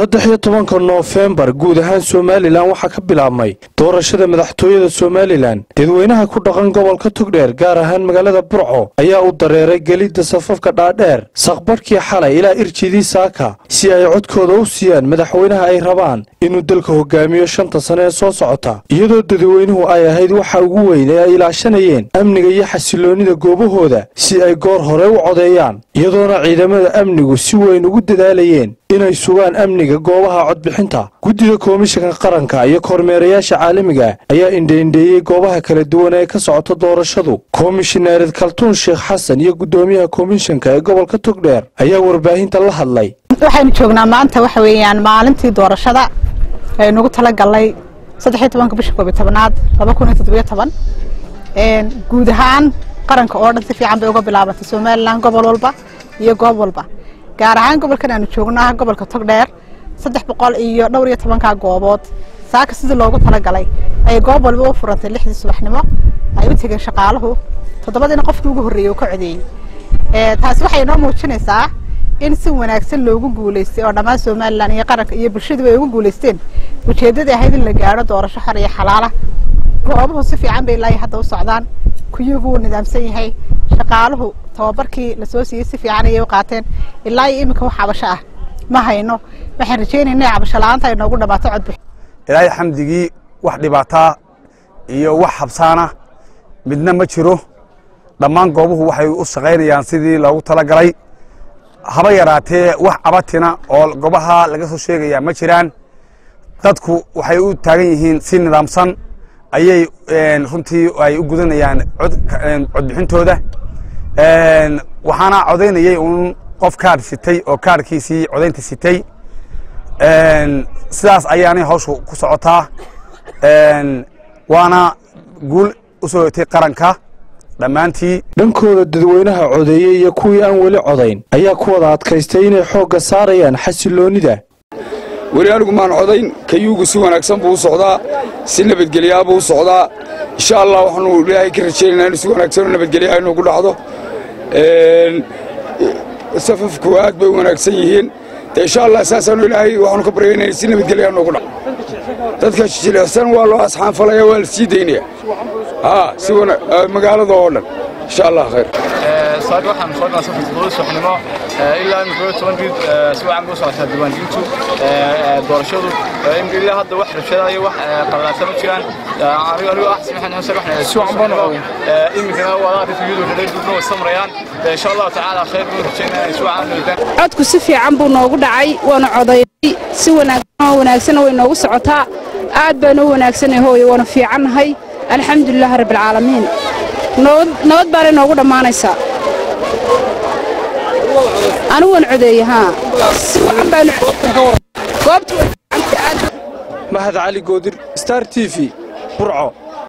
saddex iyo tobanka noofembar guud ahaan somalilan waxaa ka bilaabmay doorashada madaxtooyada somalilan dadweynaha ku dhaqan gobolka togdheer gaar ahaan magaalada burco ayaa u dareeray gelidda safafka dhaadheer saqbarhkii xalay ilaa irjidii saaka si ay codkooda u siiyaan madaxweynaha ay rabaan inuu dalka hogaamiyo shanta sane ee soo socota iyadoo dadweynuhu ay ahayd waxa ugu weyn ee ay ilaashanayeen amniga iyo xasiloonnida goobahooda si ay goor hore u codeeyaan iyadoona ciidamada amnigu si weyn ugu dadaalayeen inay sugaan amniga goobaha codbixinta guddida komishanka qaranka iyo kormeerayaasha caalamiga ayaa indheindheeyey goobaha kala duwan ee ka socota doorashadu komishinaared kaltuun sheekh xasan iyo guddoomiyaha komishanka ee gobolka togdheer ayaa warbaahinta la hadlay waxaynu joognaa maanta waxa weeyaan maalintii doorashada aynugu talagalnay saddex iyo tobanka bisha koob iyo tobanaad laba kun iyo toddobiyo toban guud ahaan qaranka oo dhan si fiican bay uga bilaabantay somalilan gobol walba iyo goob walba gaar ahaan gobolkan aanu joogno ah gobolka togdheer saddex boqol iyo dhowr iyo tobankaa goobood saaka sidii loogu talagalay ayay goob walba u furantay lixdii subaxnimo ay u tegeen shaqaaluhu toddobadiina qofkii ugu horreeyey uu ka codeeyey taasi waxay inoo muujinaysaa in si wanaagsan loogu guulaystay oo dhammaan somalilan iyo qaranka iyo bulshadu ay ugu guulaysteen ujeeddadii ahayd in la gaadho doorasho xor iyo xalaala goobuhu si fiican bay ilaa hadda u socdaan kuyugu wuu nidaamsan yahay shaqaaluhu tababarkii lasoo siiyey si fiican ayay u qaateen ilaa iyo iminka wax cabasho ah ma hayno waxaan rajeynaya inay cabasho la-aanta ay noogu dhamaato codbix ilaahay xamdigii wax dhibaataa iyo wax habsaana midna ma jiro dhammaan goobuhu waxay u shaqaynayaan sidii loogu talagalay haba yaraatee wax cabatina oo goobaha laga soo sheegayaa ma jiraan dadku waxay u taagan yihiin si nidaamsan ayay runtii ay u gudanayaan codbixintooda waxaana codaynayay uun qof kaadh sitay oo kaadhkiisii codaynta sitay sidaas ayaanay hawshu ku socotaa waana guul u soo hotay qaranka dhammaantii dhankooda dadweynaha codeeyey iyo kuwii aan weli codayn ayaa ku wada adkaystay inay xoogga saarayaan xasiloonnida weli anigu maan codayn kayuugu si wanaagsan buu u socdaa si nabadgelyaa buu u socdaa insha allah waxaanu ilaahay ka rajaynaynaa inu si wanaagsan oo nabadgelyaa inugu dhacdo safafku aad bay u wanaagsan yihiin dee insha allah saasaanu ilaahay waxaanu ka baryaynaa in si nabadgelyaa noogu dhaco dadka jilicsan waa loo asxaanfalaya waa la sii daynaya haa si magaalada oo dhan insha allah khayr saaka waxaan soo galnaa safar toddoba subaxnimo ilaa imika iyo toban riid si wacan bay u socotaa diiwaangelintu doorashadu imika ilaa hadda wax rabshada iyo wax qalalaasa ma jiraan anigu anigu ah samaxan xuseen waxaan si wacan baan imikana waa arrinta iyadu reer duubna way samrayaan insha allahu tacaala khayr buu rajaynaa si wacan nabadaan codku si fiican buu noogu dhacay waana codaynay si wanaagsan oo wanaagsan way noogu socotaa aad baan u wanaagsanay hooyo waana fiicannahay alxamdulilah rabbilcaalamiin nabad baanay noogu dhammaanaysaa anigu waan codeeye haa si wacan baanu goobtu mahad cali goodir star t v burco